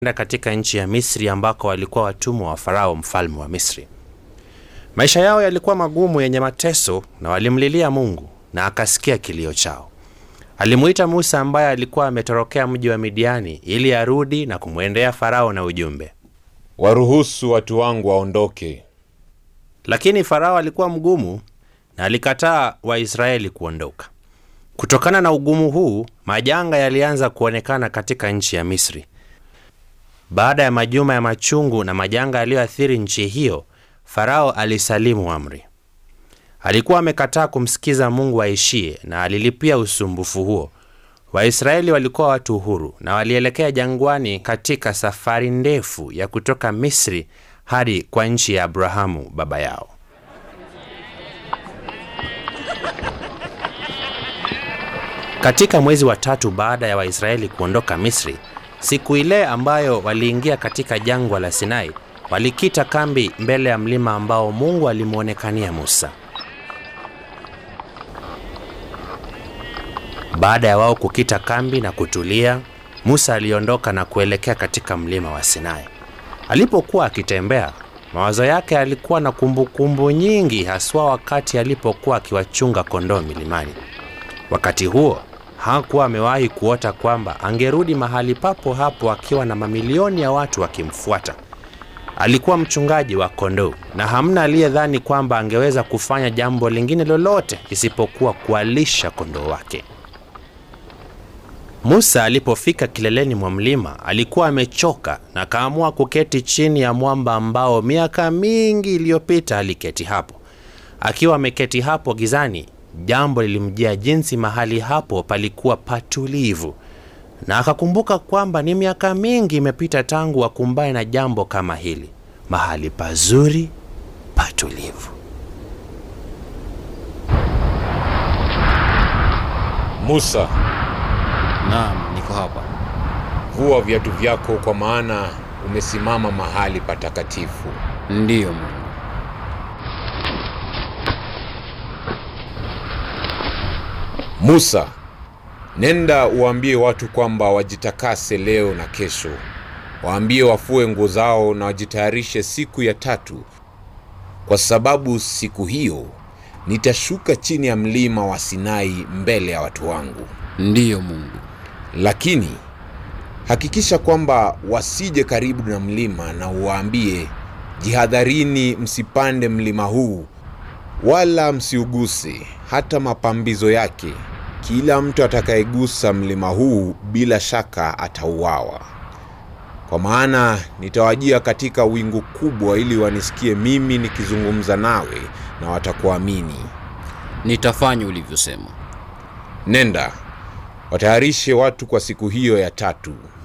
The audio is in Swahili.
enda katika nchi ya Misri ambako walikuwa watumwa wa Farao mfalme wa Misri. Maisha yao yalikuwa magumu yenye mateso na walimlilia Mungu na akasikia kilio chao. Alimuita Musa ambaye alikuwa ametorokea mji wa Midiani ili arudi na kumwendea Farao na ujumbe. Waruhusu watu wangu waondoke. Lakini Farao alikuwa mgumu na alikataa Waisraeli kuondoka. Kutokana na ugumu huu, majanga yalianza kuonekana katika nchi ya Misri. Baada ya majuma ya machungu na majanga yaliyoathiri nchi hiyo, Farao alisalimu amri. Alikuwa amekataa kumsikiza Mungu aishie na alilipia usumbufu huo. Waisraeli walikuwa watu huru na walielekea jangwani katika safari ndefu ya kutoka Misri hadi kwa nchi ya Abrahamu baba yao. Katika mwezi wa tatu baada ya Waisraeli kuondoka Misri, siku ile ambayo waliingia katika jangwa la Sinai, walikita kambi mbele ya mlima ambao Mungu alimwonekania Musa. Baada ya wao kukita kambi na kutulia, Musa aliondoka na kuelekea katika mlima wa Sinai. Alipokuwa akitembea, mawazo yake yalikuwa na kumbukumbu kumbu nyingi, haswa wakati alipokuwa akiwachunga kondoo milimani. Wakati huo hakuwa amewahi kuota kwamba angerudi mahali papo hapo akiwa na mamilioni ya watu wakimfuata. Alikuwa mchungaji wa kondoo na hamna aliyedhani kwamba angeweza kufanya jambo lingine lolote isipokuwa kuwalisha kondoo wake. Musa alipofika kileleni mwa mlima alikuwa amechoka na kaamua kuketi chini ya mwamba ambao miaka mingi iliyopita aliketi hapo. Akiwa ameketi hapo gizani, jambo lilimjia jinsi mahali hapo palikuwa patulivu, na akakumbuka kwamba ni miaka mingi imepita tangu akumbane na jambo kama hili, mahali pazuri patulivu. Musa, Naam, niko hapa. vua viatu vyako, kwa maana umesimama mahali patakatifu. Ndiyo Mungu. Musa, nenda uwaambie watu kwamba wajitakase leo na kesho. Waambie wafue nguo zao na wajitayarishe siku ya tatu, kwa sababu siku hiyo nitashuka chini ya mlima wa Sinai mbele ya watu wangu. Ndiyo Mungu. Lakini hakikisha kwamba wasije karibu na mlima, na uwaambie, jihadharini, msipande mlima huu wala msiuguse hata mapambizo yake. Kila mtu atakayegusa mlima huu bila shaka atauawa, kwa maana nitawajia katika wingu kubwa, ili wanisikie mimi nikizungumza nawe, na watakuamini. Nitafanya ulivyosema. Nenda watayarishe watu kwa siku hiyo ya tatu,